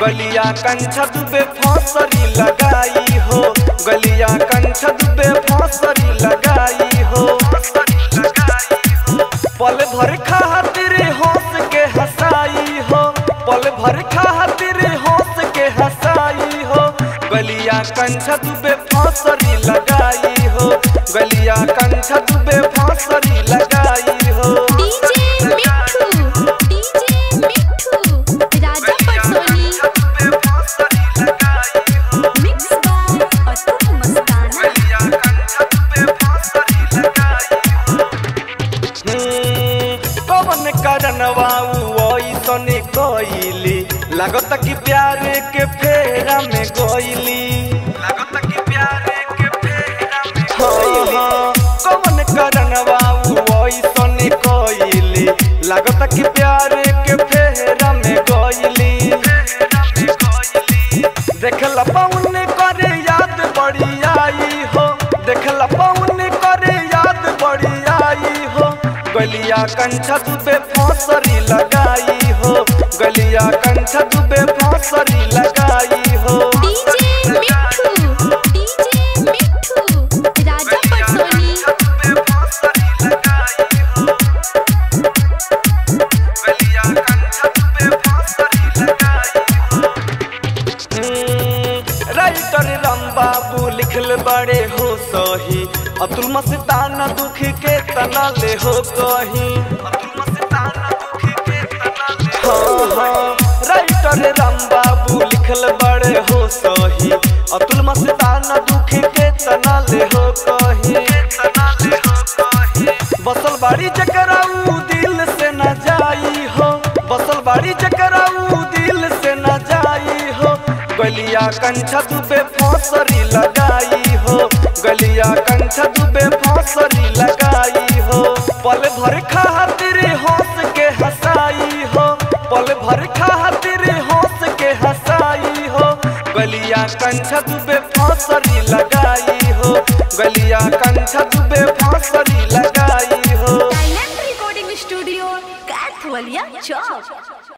गलिया कंछ दुबे फसरी लगाई हो गलिया कंछ दुबे फसरी लगाई हो पल भर खातिर हंस के हंसाई हो पल भर खातिर हंस के हंसाई हो गलिया कंछ दुबे फसरी लगाई हो गलिया कंछ दुबे फसरी लगाई हो डीजे मिठू डीजे मिठू राजा पटसोनी मिक्स बाय अतुल मस्ताना कवन करनवा ऐसन कइली लागत कि प्यार के फेरा में गइली लागत कि प्यार के फेरा में कवन करनवा ऐसन कइली लागत कि प्यार के फेरा में गइली देखला पौन करे याद बड़ी आई हो देखला पौन करे याद बड़ी आई हो गलिया कंछ दुबे फसरी लगाई हो गलिया कंछ दुबे फसरी लगाई हो डीजे मिठू डीजे मिठू राजा पटसोनी राइटर राम बाबू लिखल बड़े हो सही अतुल मस्ताना दुख के तना ले हो कहीं अतुल मस्ताना दुख के तना ले हाँ हाँ राइटर राम बाबू लिखल बड़े हो सही अतुल मस्ताना दुख के तना ले हो कहीं तना ले हो कहीं बसल बाड़ी जकरा ऊ दिल से न जाई हो बसल बाड़ी जकरा ऊ दिल से न जाई हो गलिया कंछ दुबे फसरी लगाई हो गलिया कंछ दुबे फसरी लगाई हो पल भर खातिर हंस के हंसाई हो पल भर खातिर हंस के हंसाई हो गलिया कंछ दुबे फसरी लगाई हो गलिया कंछ दुबे फसरी लगाई हो डायनेमिक रिकॉर्डिंग स्टूडियो कैथवलिया चौक